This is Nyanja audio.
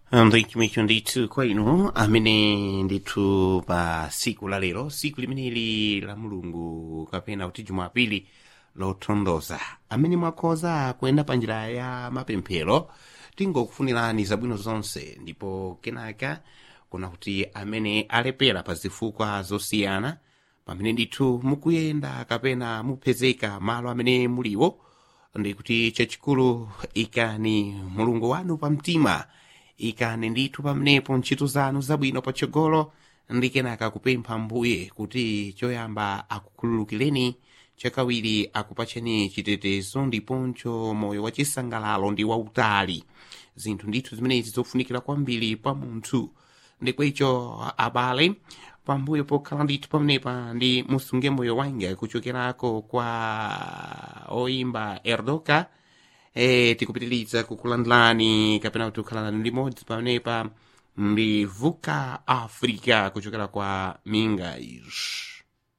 ndikimicho ndithu kwa inu amene ndithu pa siku la lero siku limeneli la mulungu kapena kuti jumapili lotondoza amene mwakhoza kuyenda pa njira ya mapemphero tingokufunirani zabwino zonse ndipo kenaka kuna kuti amene alepera pa zifukwa zosiyana pamene ndithu mukuyenda kapena mupezeka malo amene muliwo ndikuti chachikulu ikani mulungu wanu pamtima ikani ndithu pamenepo ntchito zanu zabwino patsogolo ndi kenaka kupempha mbuye kuti choyamba akukhululukireni chakawiri akupacheni chitetezo ndiponso moyo wachisangalalo ndi wautali zinthu ndithu zimenezi zofunikira kwambiri pa munthu ndikwecho abale pambuyo pokhala ndithu pamenepa ndi musunge moyo wanga kuchokerako kwa oimba erdoka e, tikupitiriza kukulandilani kapena kuti kukhalani limodzi pamenepa mbivuka africa kuchokera kwa mingais